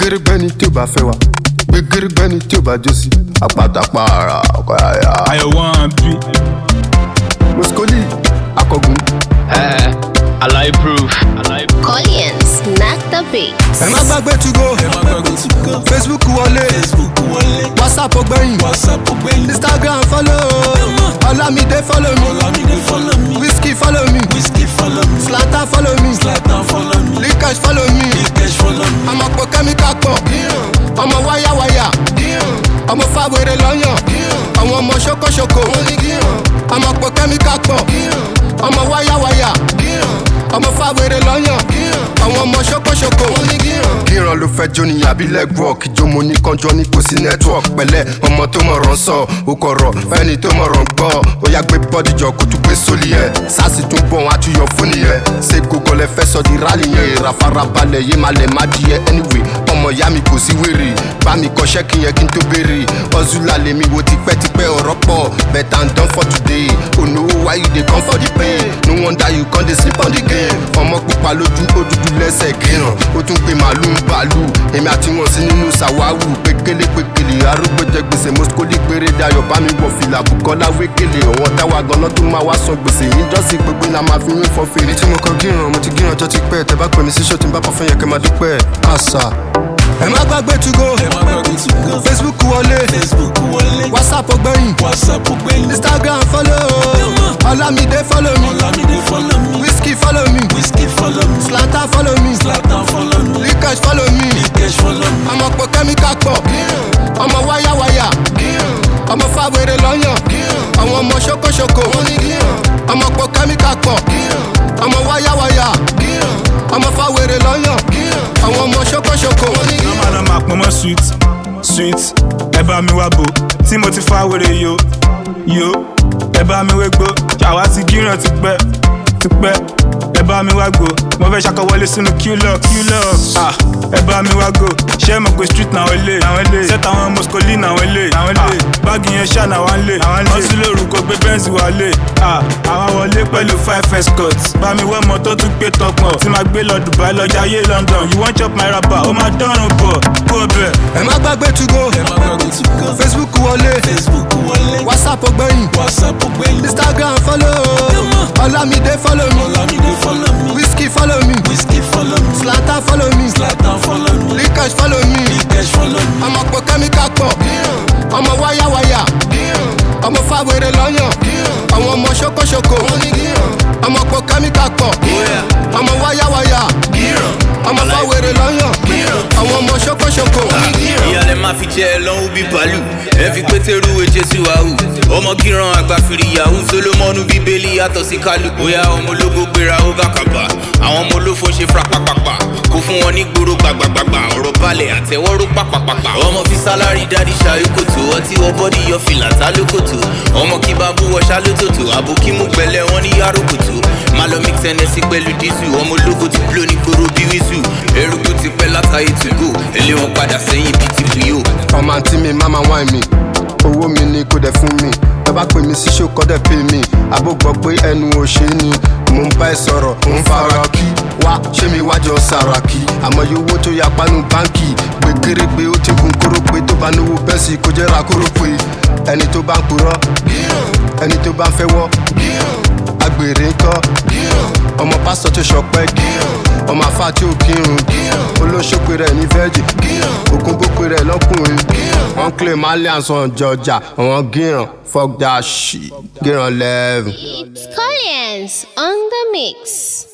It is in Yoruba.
gbẹgẹrẹgbẹni tí o bá fẹ́ wa gbẹgẹrẹgbẹni tí o bá jó sí apàtàpà ara ọkọ àyà. ayọ̀ wọ́n bí. moscoli akọgun. Uh, Alai proof. Alai proof. Collins, knock the beat. ẹ má gbàgbé tugo facebook wọlé whatsapp gbẹ̀yìn instagram follow olamide follow me whisky follow me slata follow me likash follow me ọmọ pọ kẹ́míkà pọ̀ ọmọ wáyàwáyà ọmọ fàwérè lọ́yàn àwọn ọmọ ṣókòṣókò ọmọ pọ kẹ́míkà pọ̀ ọmọ wáyàwáyà ọmọ fàwérè lọ́yàn àwọn ọmọ ṣókòṣókò. gíran ló fẹ́ jó ní àbí legwork ìjọmọ ní kanjọ ní kò sí network pẹ̀lẹ́ ọmọ tó mọ̀ràn sọ ó kọ̀rọ̀ fẹ́ni tó mọ̀ràn gbọ́ ó yá gbé bọ́dìjọ kó tún gbé sólì yẹ sásì tún bọ̀ wọn àtúyọ̀ fún nìyẹn ṣé gbogbo lẹ fẹ́ sọ di rálì yẹn ìràfarabalẹ̀ yé máa lẹ̀ má di yẹ anyway ọmọ ìyá mi kò sí wèrè bá mi kọ́ṣẹ́ kí yẹn kí n tó béèrè ọ̀zúlà lèmi wo tipẹ́tipẹ́ ọ̀rọ̀ pọ̀ better and done for today onowo why you dey come for the pay no wonder you come dey sleep on the game ọmọ pupa lójú ó dúdú lẹ́sẹ̀ gíràn ó tún pe màálù ń bàálù èmi àti wọn sí nínú sàwáwù pékélé pékélé arúgbó jẹ gbèsè mọ́síkólì péré dayọ̀ bá mi wọ̀ fìlà bùkọ́lá wékélé ọ̀wọ́n táwa ganan tó máa wá san gbèsè yín jọ́sìn gbogbo iná máa fi yín fọ́ fèrè. tí mo kọ gíràn mo ti gíràn ọjọ́ ti pẹ́ tẹ bá pè mí sí ṣó tí n bá pọ̀ fún yẹn kẹ́ máa dúpẹ́ àṣà. ẹ má gbàgbé tugo facebook wọlé whatsapp gbẹ̀yìn instagram follow olamide follow me whisky follow me slata follow me likash follow me ọmọ pọ kẹ́míkà pọ̀ ọmọ wáyàwáyà ọmọ fàwérè lọ́yàn àwọn ọmọ ṣókòṣókò ọmọ pọ kẹ́míkà pọ̀ ọmọ wáyàwáyà ọmọ fàwérè lọ́yàn àwọn ọmọ ṣókòṣókò. Mama na ma pọn mọ́ sweet sweet ẹ bá mi wá bò tí mo ti fa wèrè yo yo ẹ bá mi wégbó ṣàwá ti gíràn ti pẹ́ ti pẹ́ ẹ bá mi wá gbó mo fẹ́ ṣàkọwọlé sínú qlọ qlọ ah ẹ bá mi wá gbó ṣé mo pe street náà lè ṣẹ́ta àwọn moscoli náà lè báàgì yẹn ṣá náà wá lè ọsùn lóru kò gbé bẹ́ǹsì wá lè ah àwọn wọlé pẹ̀lú five escort bá mi wọ́ ọmọ tó tún gbé tọpọ̀ tí máa gbé lọ dubai lọ jayé london you wan chop my rapper ó máa dánrùn bọ̀ kó o bẹ̀. ẹ má gbàgbé tugo facebook wọlé whatsapp gbẹ̀yìn instagram follow olamide follow me whisky follow me slata follow me likash follow me ọmọ pọ kẹ́míkà pọ̀ ọmọ wáyàwáyà ọmọ fàwérè lọ́yàn àwọn ọmọ ṣókòṣókò ọmọ pọ kẹ́míkà pọ̀ ọmọ wáyàwáyà ọmọ fàwérè lọ́yàn àwọn ọmọ ṣókòṣókò. ìyàlẹ̀ máa fi jẹ́ ẹ lọ́hùn bí bàálù ẹ fi pétérù èjè sí wàhù ọmọ kíran àgbàfìrì yahoo solomoni bíbélì yàtọ̀ sí kálù bóyá ọmọ ológo gbéra ó gàkàbà àwọn ọmọ olófo ṣe frapapapa kó fún wọn ní gbòòrò gbàgbàgbàgbà ọ̀rọ̀ balẹ̀ àtẹwọ́rọ́ pàpàpàpà ọmọ fi sálárì dáàdì ṣàyókòtò ọtí wọ bọ́dì yọ fìlà sálókòtò ọmọ kí bá bú wọṣá lótòtò àbòkí mú gbẹlẹ wọn ní yàrókòtò má lọ mix ẹnẹsí pẹ̀lú dísù ọmọ ológo ti blo ní gbòòrò bí wíṣù eruku ti pẹ́ látàyè tùgò èlé wọn padà sẹ́yìn bíi ti buyó. ọmọ àǹtí mi máma wáìn mi owó mi ni kò dẹ̀ fún mi ẹ bá pè mí sí ṣòkò dẹ̀ pè mí àbó gbọ́ pé ẹnu òṣè ni mò ń bá ẹ sọ̀rọ̀ ń fara kí wá ṣé mi wájọ sàràkí àmọ́ iye owó tó yà pánú báńkì gbẹgẹrẹgbẹ ó ti gun kórópè tó bá náwó bẹ́ẹ̀sì kó jẹ́ ra kórópè ẹni tó bá ń purọ́ ẹni tó bá ń fẹ́ wọ́ agbèrè ńkọ́ ọmọ pásítọ̀ tó ṣọpẹ́ ọmọ àfa tí ò kírun olóṣòpè rẹ̀ ní vẹ́ẹ̀jì ògùn gbópè rẹ̀ lọ́kùnrin wọ́n claim alliance on jọjà àwọn gíran fuck that shit gíran lẹ́ẹ̀rù. It's Collins on the mix.